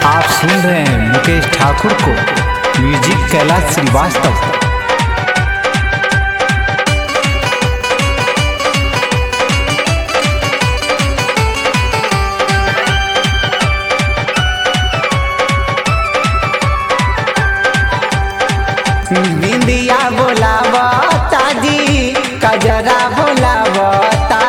आप सुन रहे हैं मुकेश ठाकुर को म्यूजिक कैलाश श्रीवास्तव बिंदिया बोलावता जी कजरा बोलावता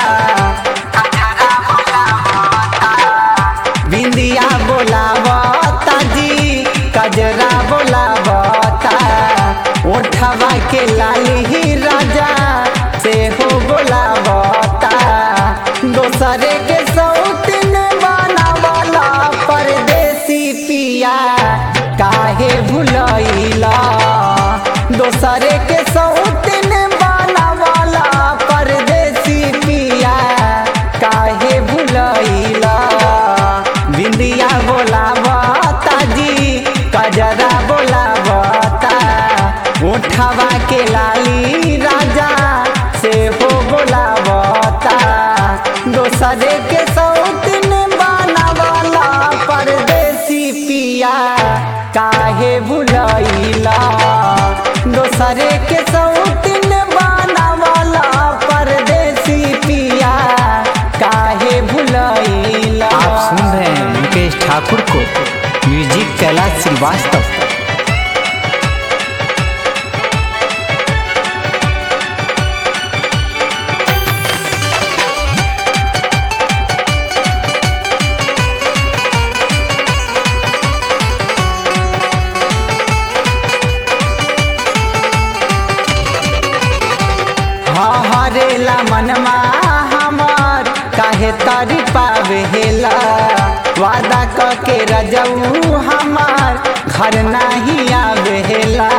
बिंदिया बोलावता जी कजरा बोलावता ओठवा के लाली ही राजा से हो बोलावता दोसरे के सौतिन बनावला परदेसी पिया काहे भुलैला दोसरे के सौतिन बनावला परदेसी पिया काहे भुलैला बिंदिया बोलावता जी कजरा बोलावता उठवा के लाली राजा से हो बोलावता दोसरे के सौतिन बनावला परदेसी पिया काहे भुलैला दोसरे के सौतिन बनावला परदेसी पिया काहे भुलैला आप सुन रहे हैं मुकेश ठाकुर को म्यूजिक कैलाश श्रीवास्तव हरेला मनमा हमर काहे तरी पावेला वादा क के रजऊ हमार घर नहीं आवेला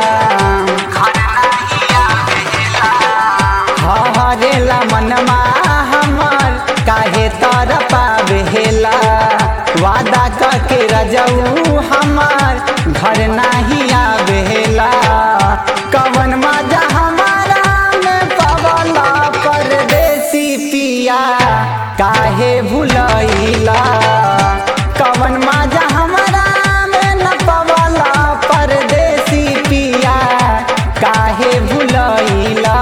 हरेला मनमा हमर काहे तर पावेला वादा क के रजऊ हमार घर नहीं आवेला कवन मजा हमारा में पवला परदेसी पिया काहे भुलैला कवन मजा हमारा में न पवला परदेसी पिया काहे भुलैला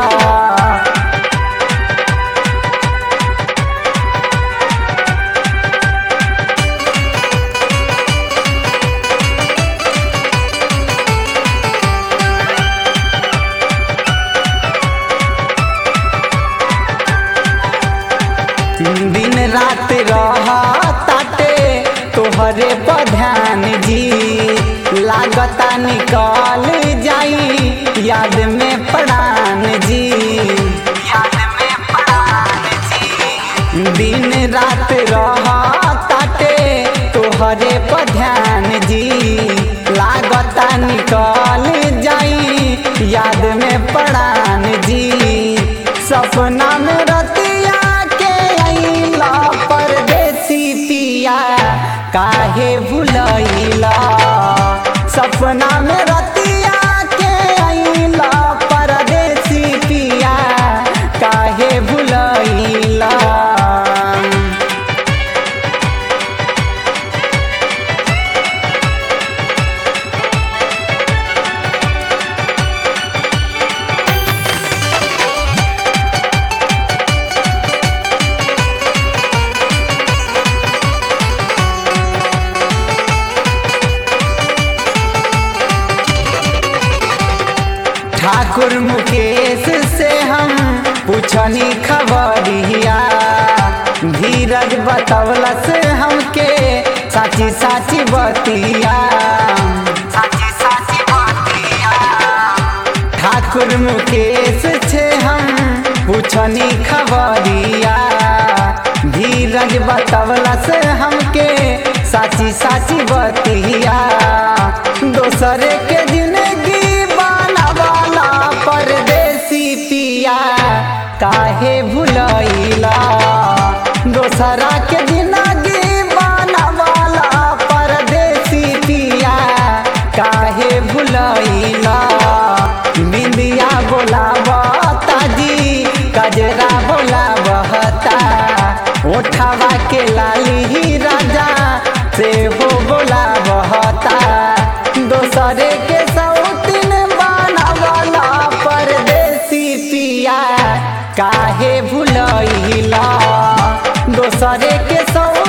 दिन रात रहताटे तोहरे पर ध्यान जी लागता निकल जाई याद में प्राण जी दिन रात रहताटे तोहरे पर ध्यान जी लागता निकल जाई याद में प्राण जी सपना में रतिया के अइला परदेसी पिया काहे भुलैला सपना में रतिया के अइला परदेसी पिया काहे भुलैला ठाकुर मुकेश से हम पूछनी खबरिया धीरज बतौलस हमके साची साची बतिया ठाकुर मुकेश से हम पूछनी खबरिया धीरज बतौलस हमके साची साची बतिया दोसरे के जिंदगी बनावाला परदेसी पिया काहे भुलैला दोसरा के जिंदगी बनावाला परदेसी पिया काहे भुलैला बिंदिया बोलावता जी कजरा बोलावता ओठवा के लाली राजा से हो बोलावता काहे भुलैला दोसरे के सौदा